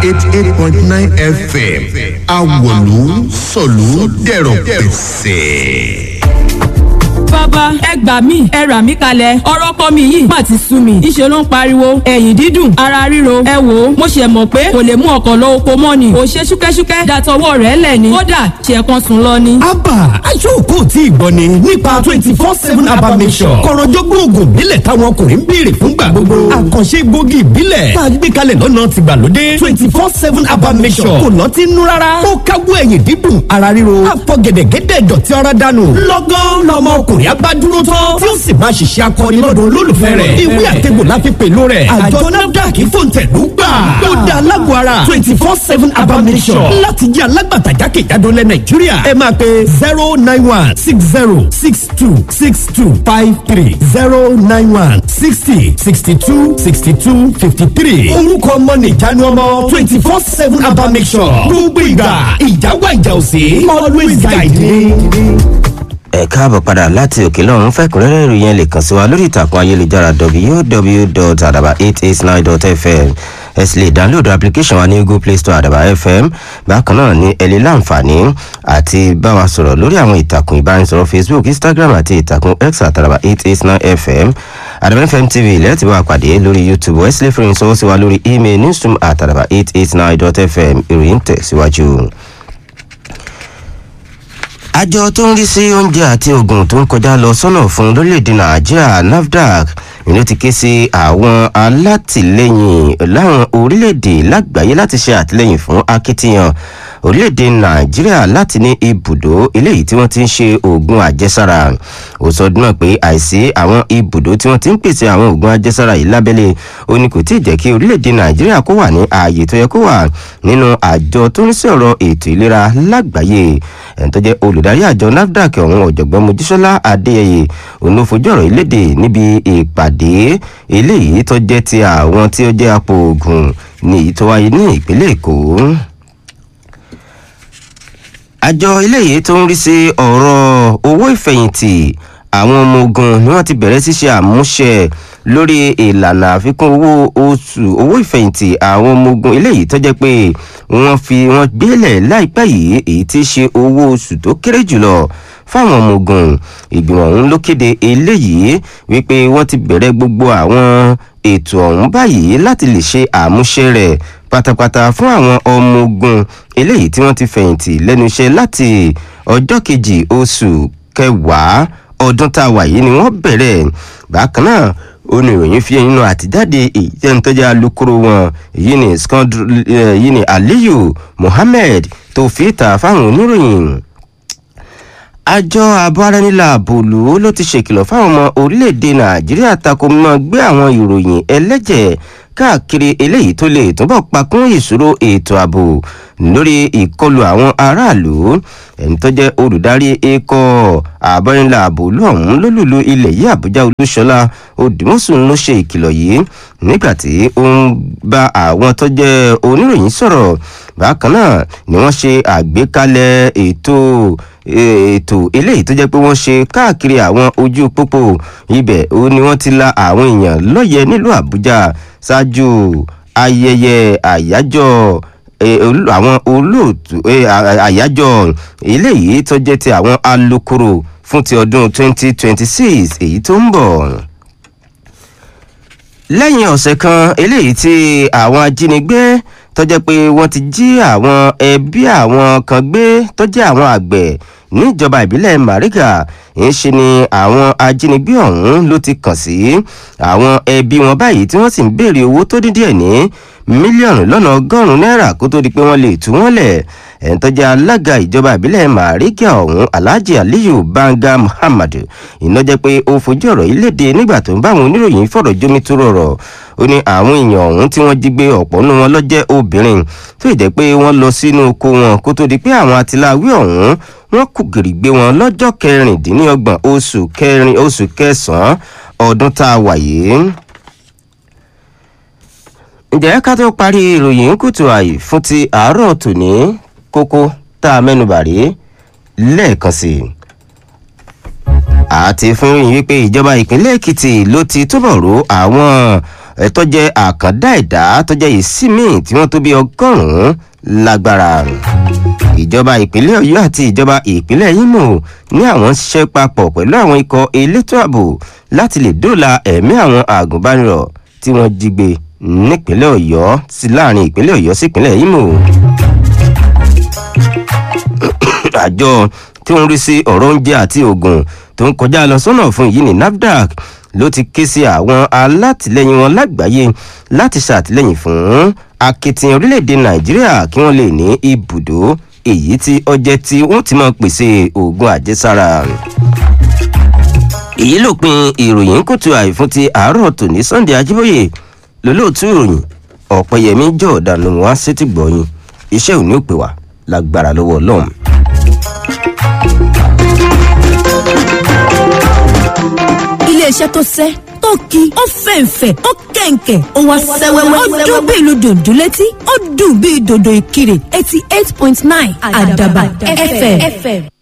eighty eight point nine fm awolu sọ̀lú dẹ̀rọ̀ pẹ̀sẹ̀ bàbá ẹ gbà mí ẹ rà mí kalẹ̀ ọ̀rọ̀ kọ́ mi yìí má ti sú mi ìṣe ló ń pariwo ẹ̀yìn dídùn ara ríro ẹ wò ó mo ṣe mọ̀ pé kò lè mú ọkọ̀ lọ oko mọ́ ni ò ṣe ṣúkẹ́ṣúkẹ́ dàtọwọ́ rẹ̀ lẹ̀ ni kódà ṣe kan sùn lọ ni. abba aṣọ́kò tí ìgbọ́ ni nípa twenty four seven abba mission kọ̀rọ̀jọ́gbọ́n oògùn ìbílẹ̀ táwọn ọkùnrin ń béèrè fúngbà gbogbo àkànṣe gbòógì ìbílẹ̀ tá a gbé kalẹ̀ lọ́nà tìgbàlódé twenty four seven abba mission kò lọ́ọ́ ti nú rárá ó káwọ́ ẹ̀yìn dídùn ara ríro àfọ̀gẹ̀dẹ̀gẹ̀dẹ̀ dọ̀tí ara dànù lọ́gán lọ́mọ ọkùnrin abá dúró tán tí ó sì máa ṣiṣẹ́ akọni lọ́dọ̀ olólùfẹ́ rẹ̀ ìwé àtẹ̀gbò láfi pẹ̀lú rẹ̀ àjọ nafdac fòǹtẹ̀lú gbà ó dá alágọ̀ ara twenty four seven abamisọ̀ láti jẹ́ alágbàtà jákèjádò lẹ̀ nàìjíríà ẹ máa pe zero nine one six zero six two six two five three zero nine one sixty sixty two sixty two fifty three orúkọ ọmọ nìjánu ọmọ twenty four seven abamisọ̀ gbogbo ìgbà ìjáwá ìjà òsè always guide me ẹ káàbọ̀ padà láti òkè lọ́run fẹ́kúnrẹ́rẹ́ ìròyìn lè kàn sí wa lórí ìtàkùn ayélujára www.adaba889.fm ẹ sì lè download application wa ní google play store àdàbà fm bákan náà ní ẹ lè láǹfààní àti bá wa sọ̀rọ̀ lórí àwọn ìtàkùn ìbánisọ̀rọ̀ facebook instagram àti ìtàkùn x àtàràbà 889 fm àdàbà fm tv lẹ́ẹ̀tì bá wa pàdé lórí youtube ẹ sì lè fìrìn sọ́wọ́ sí wa lórí email newsroom àtàràbà 889.fm ìròyìn tẹ̀síwájú àjọ tó ń rí sí oúnjẹ àti oògùn tó ń kọjá lọ sọ́nà fún lórílẹ̀‐èdè nàìjíríà nafdac ìlú ti ké sí àwọn alátìlẹyìn láwọn orílẹ̀‐èdè lágbàáyé láti ṣe àtìlẹyìn fún akitiyan orílẹ̀‐èdè nàìjíríà láti ní ibùdó eléyìí tí wọ́n ti ń ṣe oògùn àjẹsára ó sọ dúnà pé àìsí àwọn ibùdó tí wọ́n ti ń pèsè àwọn oògùn àjẹsára yìí lábẹ́lẹ̀ ó ní kò tí ì jẹ́ kí orílẹ̀‐èdè nàìjíríà kó wà ní ààyè tó yẹ kó wà nínú àjọ tó ń sí ọ̀rọ̀ ètò ìlera lágbàáyé ẹni tó jẹ́ olùdarí àjọ nafdac ọ̀hún ọ̀jọ̀gbọ́n mojísọ́lá adéyẹyẹ òun ló fojú ọ̀rọ̀ ìlédè níbi ìpàdé eléyìí tó jẹ́ ti àwọn tí ó jẹ́ apò oògùn ní èyí tó wáyé ní ìpínlẹ̀ èkó àjọ eléyìí tó ń rí sí ọ̀rọ̀ owó ìfẹ̀yìntì àwọn ọmọ ogun ni wọ́n ti bẹ̀rẹ̀ sí ṣe àmúṣe lórí ìlànà àfikún owó oṣù owó ìfẹ̀yìntì àwọn ọmọ ogun eléyìí tó jẹ́ pé wọ́n fi wọ́n gbélẹ̀ láìpẹ́ yìí èyí tí í ṣe owó oṣù tó kéré jùlọ fáwọn ọmọ ogun ìgbìmọ̀ ọ̀hún ló kéde eléyìí wípé wọ́n ti bẹ̀rẹ̀ gbogbo àwọn ètò ọ̀hún báyìí láti lè ṣe àmúṣe rẹ̀ pátápátá fún àwọn ọmọ ogun eléyìí tí wọ́n ti fẹ̀yìntì lẹ́nu iṣẹ́ láti ọjọ́ kejì oṣù kẹwàá ọdún tá a wà yìí ni wọ́n bẹ̀rẹ̀ bákan náà oníròyìn fi nínú àtijáde ìjẹnitọ́jà alukoro wọn èyí ni èyí ni aliyu muhammed tó fi ta fáwọn oníròyìn àjọ abáranilà bòlú ló ti ṣèkìlọ̀ fáwọn ọmọ orílẹ̀-èdè nàìjíríà tako mọ́ gbé àwọn ìròyìn ẹlẹ́jẹ̀ káàkiri eléyìí tó lè túbọ̀ pakún ìṣòro ètò ààbò lórí ìkọlù àwọn aráàlú ẹni tó jẹ́ olùdarí ikọ̀ àbọ̀rìnlá àbòlú ọ̀hún lólùlù ilẹ̀ yìí àbújá olúṣọlá odùmọ̀sùn ló ṣe ìkìlọ̀ yìí nígbà tí ó ń bá àwọn tó jẹ́ oníròyìn sọ̀rọ̀ bákan náà ni wọ́n ṣe àgbékalẹ̀ ètò ètò eléyìí tó jẹ́ pé wọ́n ṣe káàkiri àwọn ojú pópó ibẹ̀ ó ní wọ́n ti la àwọn èèyàn lọ́yẹ̀ nílùú àbújá ṣáájú ayẹyẹ àyájọ́ àwọn olóòtú àyájọ́ eléyìí tó jẹ́ ti àwọn alukoro fún ti ọdún 2026 èyí tó ń bọ̀ lẹ́yìn ọ̀sẹ̀ kan eléyìí tí àwọn ajínigbé tó jẹ́ pé wọ́n ti jí àwọn ẹbí àwọn kan gbé tó jẹ́ àwọn àgbẹ̀ níjọba ìbílẹ̀ mariga ń ṣe ni àwọn ajínigbé ọ̀hún ló ti kàn sí àwọn ẹbí wọn báyìí tí wọ́n sì ń béèrè owó tó dín díẹ̀ ní mílíọ̀nù lọ́nà ọgọ́rùn-ún náírà kó tó di pé wọ́n lè tú wọ́n lẹ̀ ẹ̀ń tó jẹ́ alága ìjọba ìbílẹ̀ mariga ọ̀hún alhaji aliyu banga muhammad iná jẹ́ pé ó fojú ọ̀rọ̀ yìí léde nígbà tó ń bá àwọn oníròyìn fọ̀rọ̀ jómi tó rọrọ̀ ó ní àwọn èèyàn ọ̀hún tí wọ́n jí gbé ọ̀pọ̀ nínú wọn lọ́jẹ́ obìnrin tó ì jẹ́ pé wọ́n lọ sínú oko wọn kó tó di pé àwọn atiláwí ọ̀hún wọ́n kù gìrì gbé wọn lọ́jọ́ kẹrìndínlọ́gbọ̀n oṣù kẹrin oṣù kẹsàn-án ọdún tá a wà yìí. ǹjẹ́ ká tó parí ìròyìn kùtù àyè fún ti àárọ̀ tòní kókó tá a mẹ́nubà rí lẹ́ẹ̀kan sí i àti fún yín wípé ìjọba ìpínlẹ̀ èkìtì ló ti túbọ̀ ró àwọn ẹ̀tọ́ jẹ́ àkàndá ẹ̀dá tó jẹ́ ìsímì tí wọ́n tó bí ọgọ́rùn-ún lágbára ìjọba ìpínlẹ̀ ọ̀yọ́ àti ìjọba ìpínlẹ̀ imo ní àwọn ń ṣiṣẹ́ papọ̀ pẹ̀lú àwọn ikọ̀ elétò ààbò láti lè dóòlà ẹ̀mí àwọn àgùnbánirọ̀ tí wọ́n jí gbé nípínlẹ̀ ọ̀yọ́ sí láàrin ìpínlẹ̀ ọ̀yọ́ sí ìpínlẹ̀ imo. àjọ tí wọ́n ń rí sí ọ̀rọ̀ oúnjẹ àti oògùn tó ń kọjá lọ sọ́nà fún yìí ní nafdac ló ti ké sí àwọn alátìlẹyìn wọn lágbàáyé láti ṣàtìlẹyìn fún akitiyan orílẹ̀-èdè nàìjíríà kí wọ́n lè ní ibùdó èyí tí ọjẹ́ tí wọ́n ti máa pèsè oògùn àjẹsára èyí ló pin ìròyìn kùtù àìfún ti àárọ̀ tòní sunday ajíbóyè lólóòtú ìròyìn ọ̀pẹ̀yẹmí jọ̀ọ́dà ló wá sétí gbọ̀yìn iṣẹ́ òní ò pè wá lágbára lọ́wọ́ ọlọ́run. iléeṣẹ́ tó sẹ́ tó ki ó fẹ̀ǹfẹ̀ ó kẹ̀ǹkẹ̀ ó wá sẹ́wẹ́wẹ́ ó dún bí ìlú dòdò létí ó dùn bí dòdò ìkirè eighty eight point nine àdàbà fm.